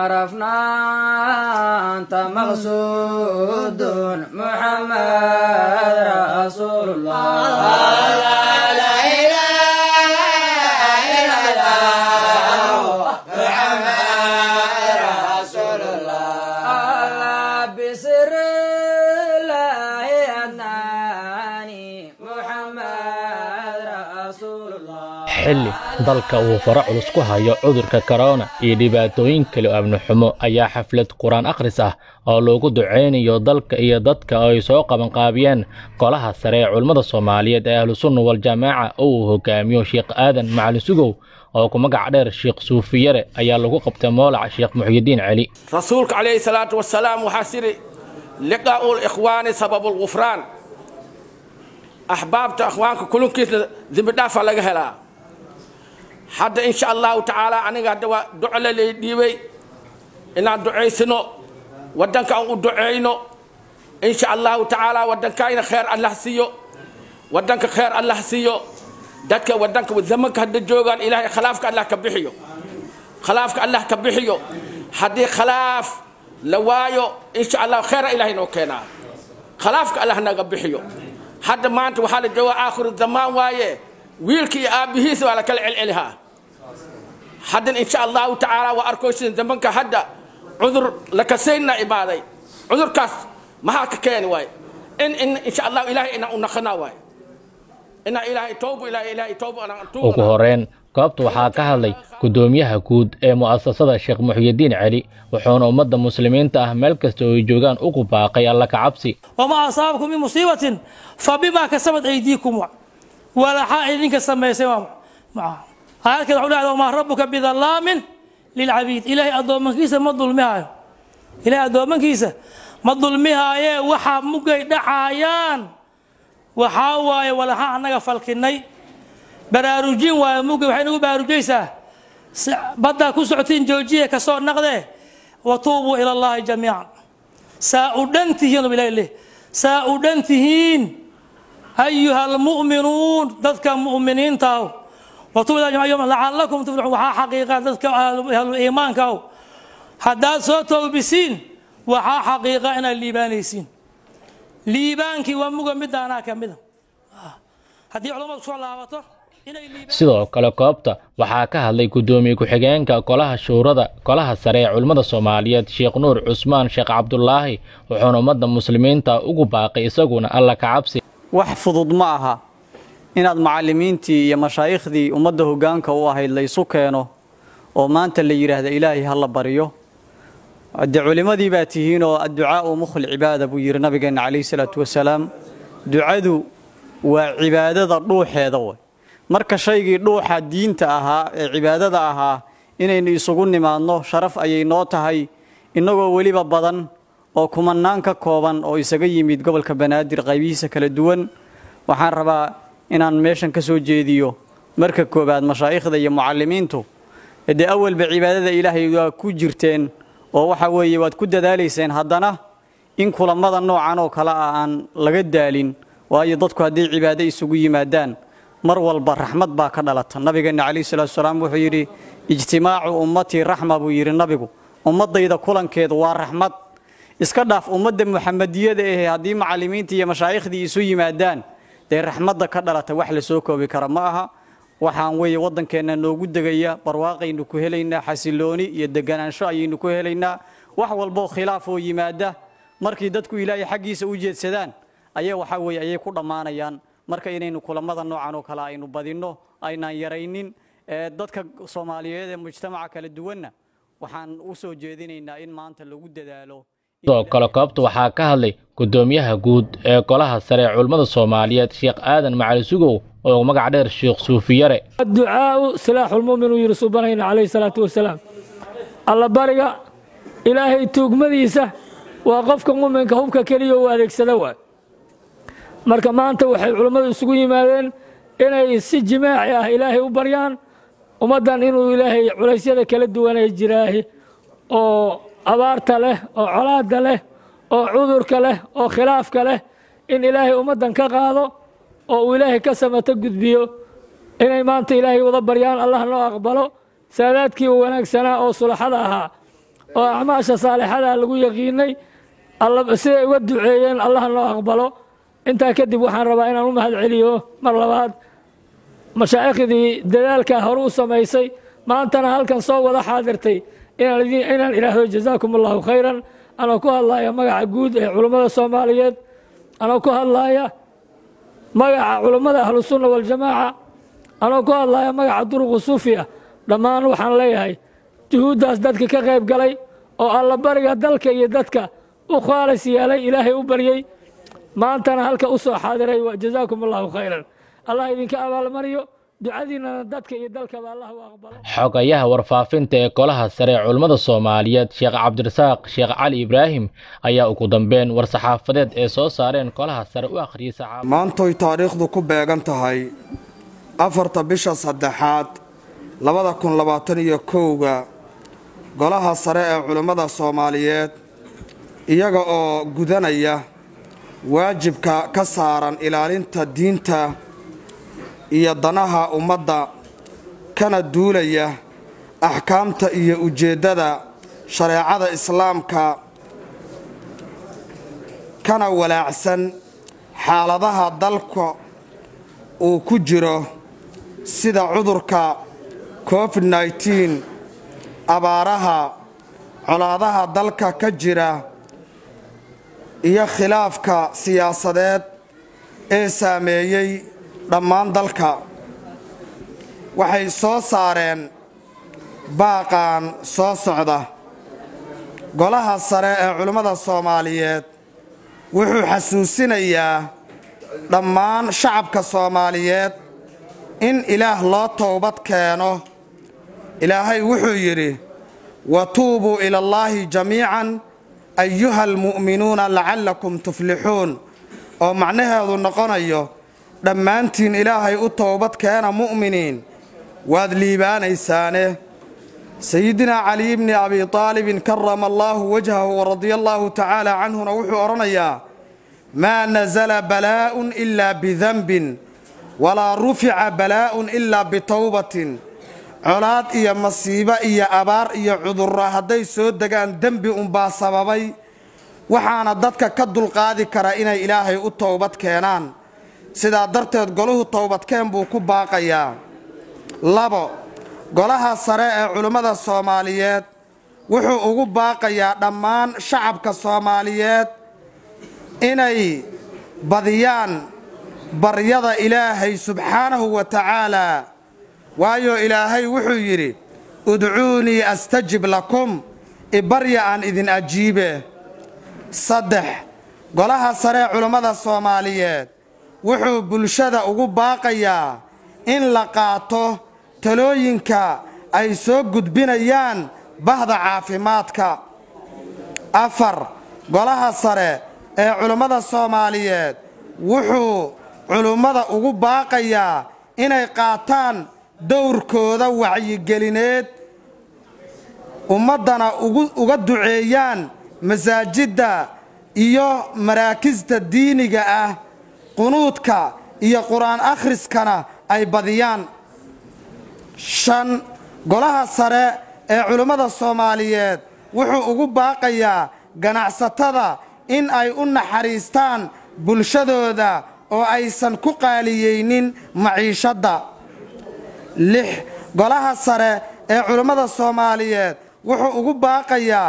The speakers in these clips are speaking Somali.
عرفنا أنت مقصود محمد رسول الله الله بسر الله أناني محمد رسول الله xilli dalka uu faro culus ku hayo cudurka korona iyo dhibaatooyin kale oo amni xumo ayaa xaflad qur-aan akhris ah oo loogu ducaynayo dalka iyo dadka oo ay soo qabanqaabiyeen golaha sare ee culimmada soomaaliyeed ee ahlusunna waljamaaca oo uu hogaamiyo sheekh aadan macalin sugow oo ku magac dheer sheekh suufiyare ayaa lagu qabtay moolaca sheekh muxyidiin celi rasuulka calayhi salaatu wasalaam waxaa sidhi liqaa'u likhwaani sababu lgufraan axbaabta akhwaanka kulunkiisa dembi dhaafa laga helaa hadda insha allahu tacaala aniga hadda waa duco la lay dhiibay inaan ducaysino waddanka aan u ducayno insha allahu tacaala waddankayna kheer allah siiyo waddanka kheer allah siiyo dadka waddanka zamanka hadda joogaan ilaahay khalaafka allah ka bixiyo khalaafka allah ka bixiyo haddii khalaaf la waayo insha allah kheera ilahay noo keenaa khalaafka allah naga bixiyo hadda maanta waxaa la joogaa aakhiru zamaan waaye wiilka iyo aabbihiisa waa la kala celcelihaa haddan insha allahu tacaala waa arkoysin zamanka hadda cudur la kasaynna imaaday cudurkaas maxaa ka keeni waay in in insha allahu ilahay inaan u naqanaa waay inaan ilaahay toobo ilaahay ilaahay toobo anaan ugu horeyn goobta waxaa ka hadlay guddoomiyaha guud ee mu'asasada sheekh muxyidiin celi wuxuuna ummadda muslimiinta ah meel kasta oo ay joogaan ugu baaqay alla ka cabsi wamaa asaabakum min musiibatin fa bimaa kasabat aydiikum walaxaa idinka samaysay aayadkeed waxu dhahda wamaa rabbuka bidallaamin lilcabiid ilaahay addoomankiisa ma dulmihaayo ilaahay addoomankiisa ma dulmihaayee waxaa mugay dhacaayaan waxaa waaye walaxaa annaga falkinay baraarujin waaye mugay waxay nagu baraarujaysaa baddaa ku socotiin joojiya kasoo naqdee watuubuu ila allahi jamiican saa u dhan tihiin ilahi leh saa u dhan tihiin ayuha almu'minuun dadka mu'miniintaah watuubu ila jamiican lacalakum tuflixuun waxaa xaqiiqa dadka ahlu iimaankaah haddaad soo toobisiin waxaa xaqiiqa inaad liibaanaysiin liibaankii waa muga midaanaa ka mida haddii culamadu kusoo laabato sidoo kale goobta waxaa ka hadlay guddoomiye ku-xigeenka golaha shuurada golaha sare ee culimmada soomaaliyeed sheekh nuur cusmaan sheekh cabdulaahi wuxuuna ummadda muslimiinta ugu baaqay isaguna alla ka cabsi wax fudud ma aha inaad macallimiintii iyo mashaaikhdii ummadda hoggaanka u ahayd laysu keeno oo maanta la yidhaahda ilaahay ha la baryo dee culimmadii baa tihiinoo adducaa'u mukhul cibaada buu yidhi nabigeenna calayhi salaatu wasalaam ducadu waa cibaadada dhuuxeeda way marka shaygii dhuuxa diinta ahaa ee cibaadada ahaa inaynu isugu nimaadno sharaf ayay noo tahay innagoo weliba badan oo kumannaan ka kooban oo isaga yimid gobolka banaadir qaybihiisa kala duwan waxaan rabaa inaan meeshan ka soo jeediyo marka koowaad mashaa'ikhda iyo mucallimiintu dee awalba cibaadada ilaahay waa ku jirteen oo waxa weeye waad ku dadaalayseen haddana in kulammada noocan oo kale ah aan laga daalin waayo dadku hadday cibaado isugu yimaadaan mar walba raxmad baa ka dhalata nabigeenna calayhi salaatu salaam wuxuu yidhi ijtimaacu ummatii raxma buu yidhi nabigu ummaddayda kulankeedu waa raxmad iska dhaaf ummadda muxamadiyada ahe haddii macallimiintii iyo mashaaikhdii isu yimaadaan dee raxmadda ka dhalata wax la soo koobi kara ma aha waxaan weeye waddankeenna noogu degaya barwaaqaynu ku helaynaa xasilooni iyo deganaansho ayaynu ku helaynaa wax walboo khilaaf oo yimaada markii dadku ilaahay xaggiisa u jeedsadaan ayaa waxaa weeye ayay ku dhammaanayaan marka inaynu kulamada noocan oo kale aynu badinno aynaan yaraynin dadka soomaaliyeed ee mujtamaca kala duwanna waxaan u soo jeedinaynaa in maanta lagu dadaalo sidoo kale goobta waxaa ka hadlay guddoomiyaha guud ee golaha sare ee culimmada soomaaliyeed sheekh aadan macali sugow oo magac dheer sheekh suufiyare adducaa'u silaaxulmu'min uu yidhi subanayna calayhi salaatu wasalaam alla bariga ilaahay tuugmadiisa waa qofka mu'minka hubka keliya uu adeegsada waay marka maanta waxay culummadu isugu yimaadeen inay si jimaaci ah ilaahay u baryaan ummaddan inuu ilaahay culaysyada kala duwanay jiraahi oo abaarta leh oo colaadda leh oo cudurka leh oo khilaafka leh in ilaahay ummaddan ka qaado oo uu ilaahay ka samato gudbiyo inay maanta ilaahay wada baryaan allah noo aqbalo saadaadkii wanaagsanaa oo sulaxada ahaa oo acmaasha saalixada lagu yaqiinay siday uga duceeyeen allaha noo aqbalo intaa kadib waxaan rabaa inaan u mahad celiyo mar labaad mashaaikhdii dadaalkaa hore u samaysay maantana halkan soo wada xaadirtay inaan idhaahdo jazaakum allahu khayran anoo ku hadlaya magaca guud ee culummada soomaaliyeed anoo ku hadlaya magaca culummada ahlusunna waljamaaca anoo ku hadlaya magaca duruqu suufiya dhammaan waxaan leeyahay juhuuddaas dadka ka qayb galay oo allabariga dalka iyo dadka u khaalis yeelay ilaahay u baryey maantana halka u soo xaadiray jazaakum allahu khayran allah idinka abaalmariyo ducadiinnana dadka iyo dalkaba allah u aqbalo xogayaha warfaafinta ee golaha sare ee culummada soomaaliyeed sheekh cabdirasaaq sheekh cali ibraahim ayaa ugu dambeyn war-saxaafadeed ee soo saareen golaha sare u akhriyey saxaab maantoy taariikhdu ku beegan tahay afarta bisha saddexaad labada kun labaatan iyo kowga golaha sare ee culummada soomaaliyeed iyaga oo gudanaya waajibka ka saaran ilaalinta diinta iyo danaha ummadda kana duulaya axkaamta iyo ujeeddada shareecada islaamka kana walaacsan xaaladaha dalka uu ku jiro sida cudurka covid nneteen abaaraha colaadaha dalka ka jira iyo khilaafka siyaasadeed ee saameeyey dhammaan dalka waxay soo saareen baaqan soo socda golaha sare ee culimmada soomaaliyeed wuxuu xasuusinayaa dhammaan shacabka soomaaliyeed in ilaah loo towbad keeno ilaahay wuxuu yidhi wa tuubuu ilallaahi jamiican ayuha almu'minuuna lacallakum tuflixuun oo macnaheedu noqonayo dhammaantiin ilaahay u towbad keena mu'miniin waad liibaanaysaane sayidinaa cali bni abi aalibin karama allaahu wajhahu waradia allaahu tacaala canhuna wuxuu odhanayaa maa nasala balaa'un ilaa bidanbin walaa rufica balaa'un ilaa bitowbatin colaad iyo masiibo iyo abaar iyo cudurro hadday soo degaan dembi unbaa sababay waxaana dadka ka dulqaadi kara inay ilaahay u towbad keenaan sidaa darteed golahu towbadkeen buu ku baaqayaa labo golaha sare ee culimmada soomaaliyeed wuxuu ugu baaqayaa dhammaan shacabka soomaaliyeed inay badiyaan baryada ilaahay subxaanahu wa tacaalaa waayo ilaahay wuxuu yidhi udcuunii astajib lakum ibarya aan idin ajiibe saddex golaha sare ee culummada soomaaliyeed wuxuu bulshada ugu baaqayaa in la qaato talooyinka ay soo gudbinayaan bahda caafimaadka afar golaha sare ee culummada soomaaliyeed wuxuu culummada ugu baaqayaa inay qaataan dowrkooda wacyigelineed ummaddana uga duceeyaan masaajidda iyo maraakista diiniga ah qunuudka iyo qur-aan akhriskana ay badiyaan shan golaha sare ee culummada soomaaliyeed wuxuu ugu baaqayaa ganacsatada in ay u naxariistaan bulshadooda oo aysan ku qaaliyeynin maciishadda lix golaha sare ee culummada soomaaliyeed wuxuu ugu baaqayaa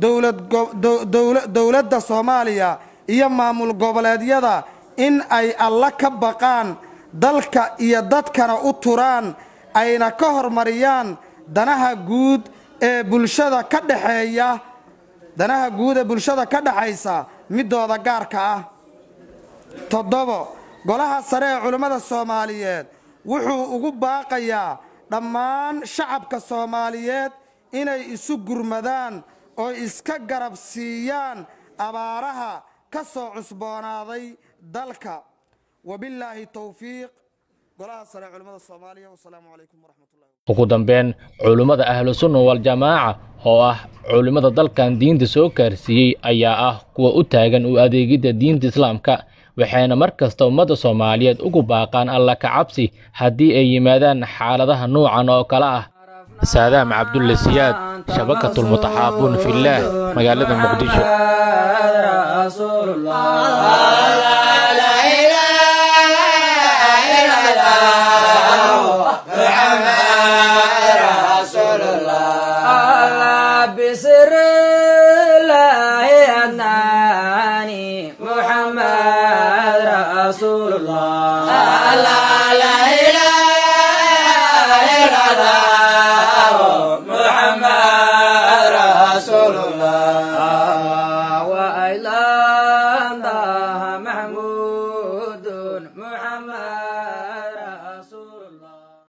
dowladda soomaaliya iyo maamul goboleedyada in ay alla ka baqaan dalka iyo dadkana u turaan ayna ka hormariyaan danaha guud ee bulshada ka dhexeeya danaha guud ee bulshada ka dhexaysa midooda gaarka ah toddobo golaha sare ee culummada soomaaliyeed wuxuu ugu baaqayaa dhammaan shacabka soomaaliyeed inay isu gurmadaan oo iska garab siiyaan abaaraha ka soo cusboonaaday dalka wabillaahi towfiiq golaha sare ee culummada soomaaliya wasalaamu calaykum waraxmatullahi ugu dambeyn culummada ahlusunna waljamaaca oo ah culimmada dalkan diinta soo gaarsiiyey ayaa ah kuwa u taagan u adeegidda diinta islaamka waxayna mar kasta ummadda soomaaliyeed ugu baaqaan alla ka cabsi haddii ay yimaadaan xaaladaha nuucan oo kale ah saadaam cabdulle siyaad shabakatulmutaxaabuun fillaah magaalada muqdisho رسول الله الله بسر الله أدناني محمد رسول الله لا لا إله إلا الله محمد رسول الله